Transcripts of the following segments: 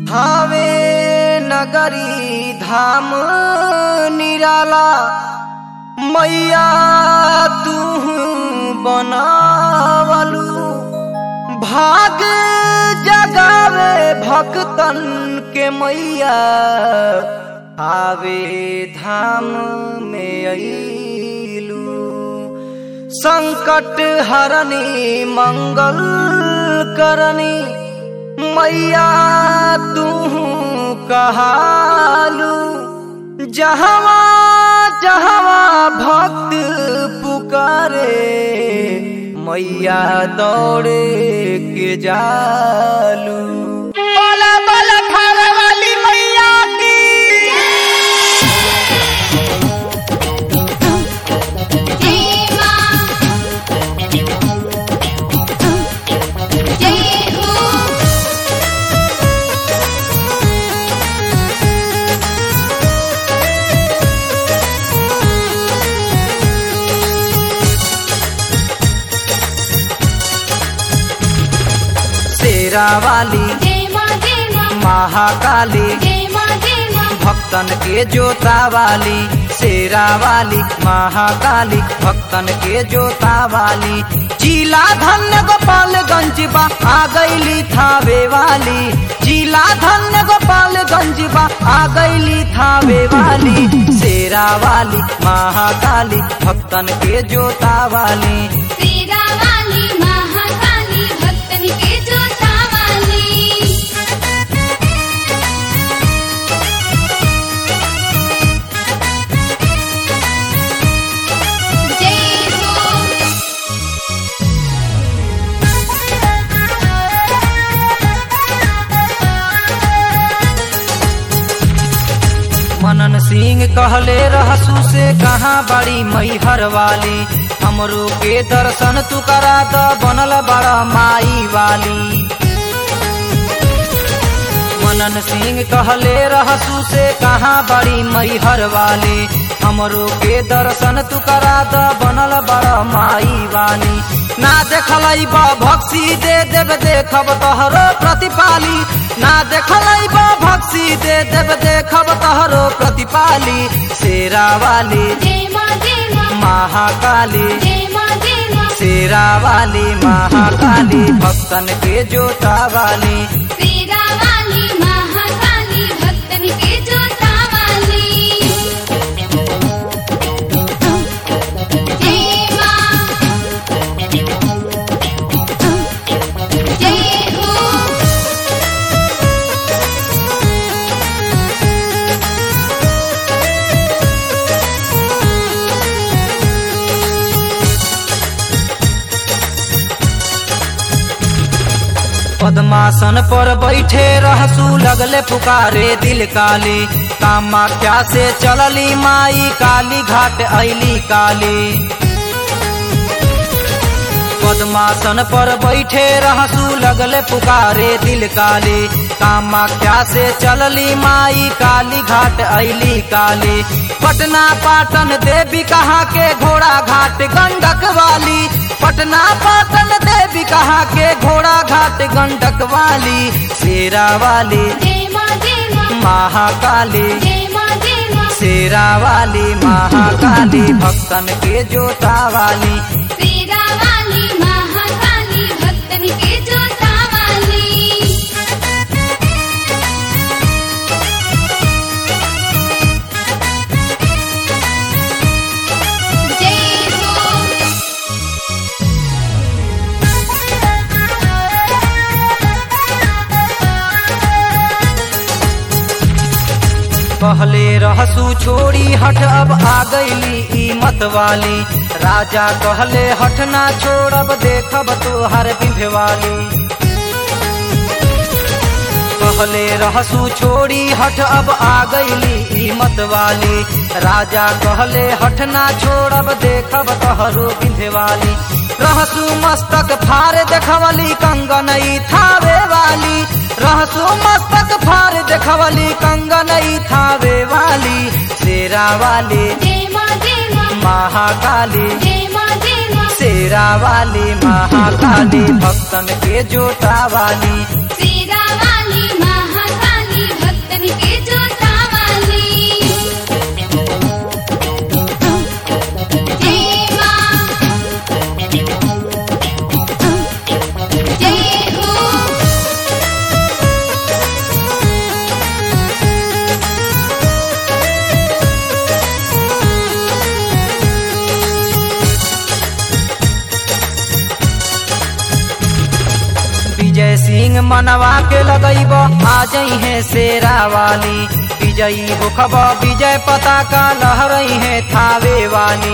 हावे नगरी धाम निराला मैया तू बनावलू भाग जगावे भक्तन के मैया आवे धाम में अईलू संकट हरनी मंगल करनी मैया तू कहालू जहवा जहवा भक्त पुकारे मैया दौड़े के जालू बोला बोला खावे वाली मैया की जय मां जय हो शेरा वाली जय मां जय मां महाकाली जय मां जय मां भक्तन के जोता वाली शेरा वाली महाकाली भक्तन के जोता वाली जिला धन्य गोपालगंज बा आ गईली थावे वाली जिला धन्य गोपालगंज बा आ गईली थावे वाली शेरा वाली महाकाली भक्तन के जोता वाली तेरा वाली महाकाली भक्तन के जोता वाली जय हो मनन सिंह कहले रहसू से कहाँ बड़ी मैहर वाली हमरो के दर्शन तू करा द बनल बड़ा माई वाली मनन सिंह कहले रहसू से कहाँ बड़ी मैहर वाली हमरो के दर्शन तू करा द बनल बड़ा माई वाली ना देखल भक्सी दे देव देखब तोहरो प्रतिपाली ना देखल भक्सी दे देव देखब तोहरो प्रतिपाली शेरा वाली जय मां जय मां महाकाली जय मां जय मां शेरा वाली महाकाली भक्तन के जोता वाली तेरा वाली महाकाली भक्तन के जोता वाली जय मां जय हो पद्मासन पर बैठे रहसू लगले पुकारे दिल काली कामाख्या से चलली माई काली घाट ऐली काली पद्मासन पर बैठे रहसू लगले पुकारे दिल काली कामाख्या से चलली माई काली घाट ऐली काली पटना पाटन देवी कहाँ के घोड़ा घाट गंडक वाली पटना पाटन देवी कहाँ के घोड़ा घाट गंडक वाली शेरा वाली जय मां जय मां महाकाली जय मां जय मां शेरा वाली महाकाली भक्तन के जोता वाली तेरा वाली महाकाली भक्तन के जोता वाली जय हो पहले रहसू छोड़ी हट अब आ गईली ई मत वाली राजा कहले हट ना छोड़ब देखब तोहर बिंध वाली पहले रहसू छोड़ी हट अब आ गईली ई मत वाली राजा कहले हट ना छोड़ब देखब तोहरो बिंध वाली रहसू मस्तक फार देखवली कंगनई थावे वाली रहसू मस्तक फार देखवली कंगनई थावे वाली शेरा वाली जय मां जय मां महाकाली जय मां जय मां शेरा वाली महाकाली भक्तन के जोता वाली तेरा वाली महाकाली फीलिंग मनवा के लगैब आ जई है शेरा वाली विजयी होखब विजय पताका लहरई है थावे वाली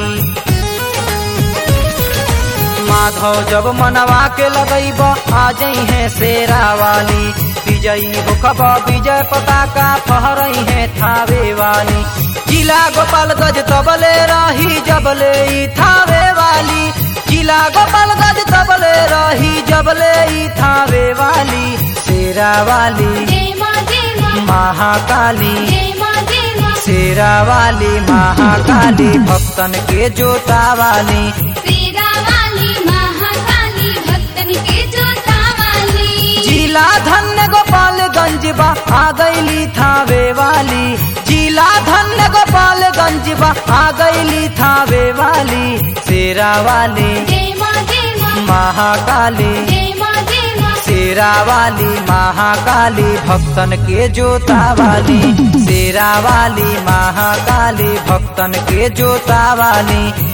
माधव जब मनवा के लगैब आ जई है शेरा वाली विजयी होखब विजय पताका फहरई है थावे वाली जिला गोपालगंज तबले रही जबले ई थावे वाली जिला गोपालगंज तबले रही जबले ई थावे वाली शेरा वाली जय माँ जय माँ महाकाली जय माँ जय माँ शेरा वाली महाकाली भक्तन के जोता वाली तेरा वाली महाकाली भक्तन के जोता वाली जिला धन्य गोपालगंज बा आ गईली थावे वाली जिला धन्य गोपालगंज बा आ गईली थावे वाली शेरा वाली जय माँ जय माँ महाकाली जय माँ जय माँ शेरा वाली महाकाली भक्तन के जोता वाली शेरा वाली महाकाली भक्तन के जोता वाली